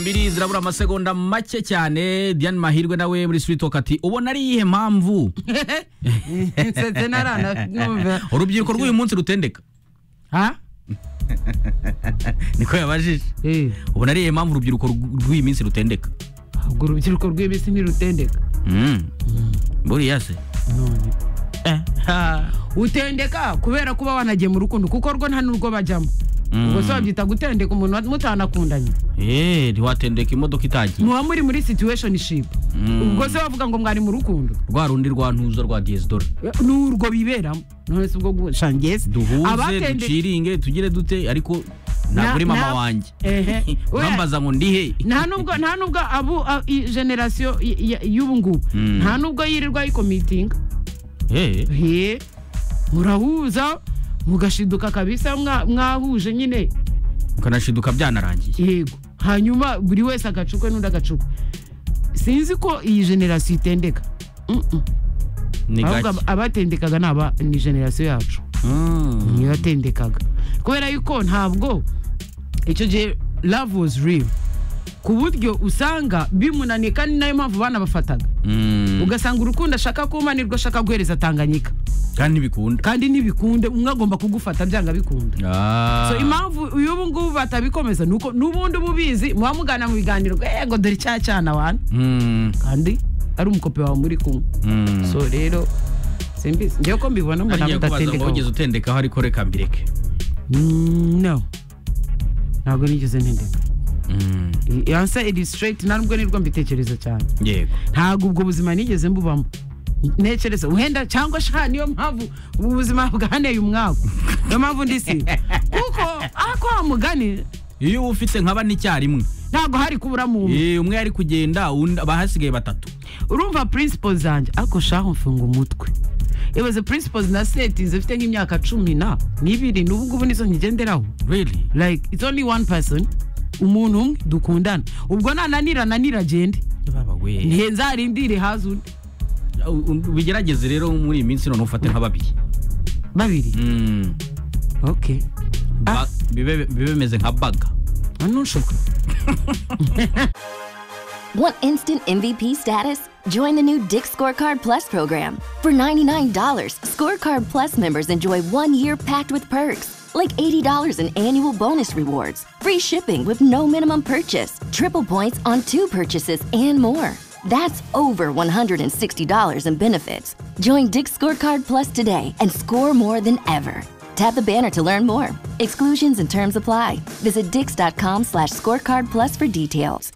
mbiri zirabura amasegonda make cyane diane mahirwe nawe muri siritoka ati ubona ari iyihe mpamvu nsetse naranamva urubyiruko rw'uyu munsi rutendeka ha niko yabajije Eh, ubona ari iyihe mpamvu urubyiruko rw- rw'iyi minsi rutendeka ubwo urubyiruko rw'iminsi ntirutendeka Mm. buriya se none Eh, ha. utendeka kubera kuba wanagiye mu rukundo kuko rwo nta n'urwo bajyamo ubwo se wabyita gutendeka umuntu wa- mutanakundanye Eh, ntiwatendeka imodoka itagiye muba muri muri situation ship Mm. ubwo se wavuga ngo mwari mu rukundo rwa rundi rwa ntuza rwa diyesidora Eh, ni urwo biberamo none se ubwo gushangeze duhuze duciringe tugire dute ariko ntabwo Na- uri mama na- wange Ehe. Oya. bambaza ngo ndihe nta nubwo nta nubwo abo a- i- generasiyo i- i- y'ubu ngubu Mm. nta nubwo yirirwa ayikomitinga Eh, he murahuza mugashiduka kabisa mwa- mwahuje nyine mukanashiduka byanarangiye yego hanyuma buri wese agacukwe n'undi agacukwe sinzi ko iyi generasiyo itendeka Mm, mm. ni Ahubwo gake aba- abatendekaga ni aba ni generasiyo yacu Mm. niyo yatendekaga kubera yuko ntabwo icyo gihe love was real ku buryo usanga bimunanira ni nayo mpamvu bana bafataga Mm. ugasanga urukundo ashaka kuma nirwo ashaka guhereza tanganyika kandi ntibikunda kandi ntibikunde umwe agomba kugufata byanga bikunda Ah. so impamvu uyu ngubu batabikomeza ni uko n'ubundi uba ubizi muba mugana mu biganiro yego dore cya cyana wana Mm. kandi ari umukope wawe muri kumwe Mm. so rero simbizi njyewe ko mbibona mbona Ngiye kubaza ngo mudatendekaho wigeze utendekaho ariko reka mbireke Mm, no ntabwo nigeze ntendeka Mm. ansa iri straight ntabwo nirwo mbitekereza cyane yego ntabwo ubwo buzima nigeze mbubamo ntekereza wenda cyangwa sha niyo mpamvu ubu buzima bwaneye umwaku niyo mpamvu ndisi kuko ako wa mugani iyo uba ufite nka bane icyarimwe ntabwo hari kubura mu umwe Eh, umwe ari kugenda undi- abahasigaye batatu urumva principles zanjye ako shaho mfunga umutwe ibaze principles na seti zifite nk'imyaka cumi na n'ibiri n'ubu ngubu nizo nkigenderaho really like it's only one person umuntu umwe dukundana ubwo nananira nanira agende baba we ntihenzarindire haza undi bigerageze rero muri iyi minsi none ufate nka babiri babiri Mm. okay Ba- bibe bibe bimeze nka baga ntushoboka Want instant MVP status? Join the new Dick Scorecard Plus program. For $99, Scorecard Plus members enjoy one year packed with perks, like $80 in annual bonus rewards, free shipping with no minimum purchase, triple points on two purchases, and more. That's over $160 in benefits. Join Dick Scorecard Plus today and score more than ever. Tap the banner to learn more. Exclusions and terms apply. Visit Dix.com slash scorecard plus for details.